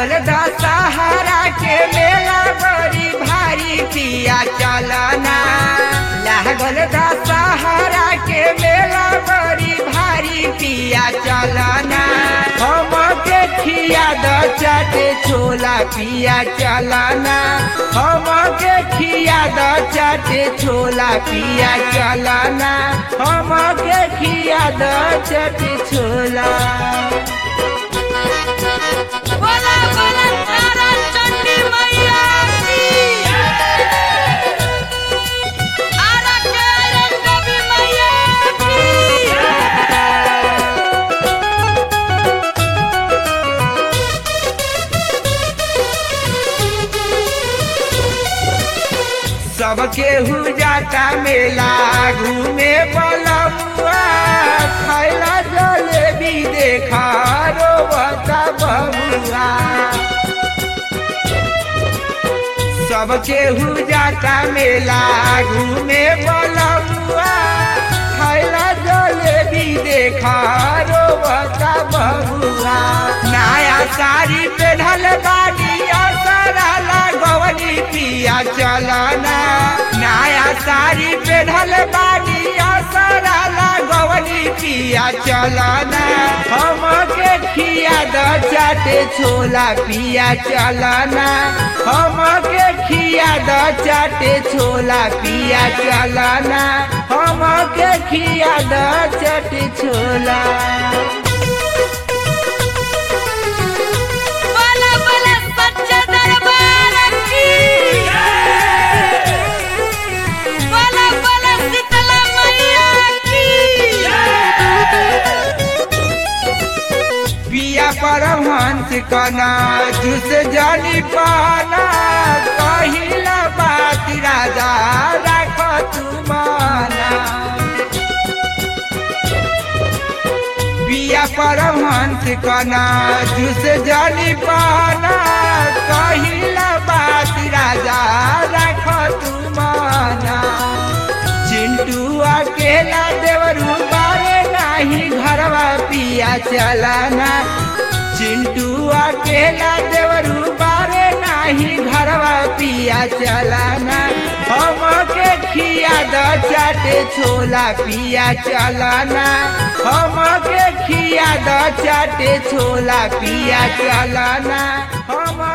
लागल दशहरा के मेला बड़ी भारी पिया चलना लागल दशहरा के मेला बड़ी भारी पिया चलना हम के खिया द चाटे छोला पिया चलना हम के खिया द चाटे छोला पिया चलना हम के खिया द चाटे छोला बोला बोला तारा चंडी मैया की आरा के आयरन देवी मैया की सबके हु जाता मेला घूमे बलमुआ खैला जलेबी देखा रोबता बबुआ सबके हु जाता मेला घूमे बलमुआ खैला जलेबी देखा रोबता बबुआ नया साड़ी पेढ़ल बाड़ी असरा लगवनी पिया चलना नया साड़ी पेढ़ल बाड़ी असरा लगवनी पिया चलना हम के खिया द चाटे छोला पिया चलना हम के खिया द चाटे छोला पिया चलना हम के खिया द चाटे छोला बोला बोला सच्चा दरबार की बोला बोला शीतला मैया की पिया परमहंस कना जुस जानी पाना कहिला बात राजा राख तू माना पिया परमहंस कना जुस जानी पाना कहिला बात राजा राख तू माना चिंटू अकेला देवरू बारे नाही घरवा पिया चलाना चिंटू अकेला देवरू बारे नाही घरवा पिया चलाना हम के खिया द चाटे छोला पिया चलाना हम के खिया द चाटे छोला पिया चलाना हम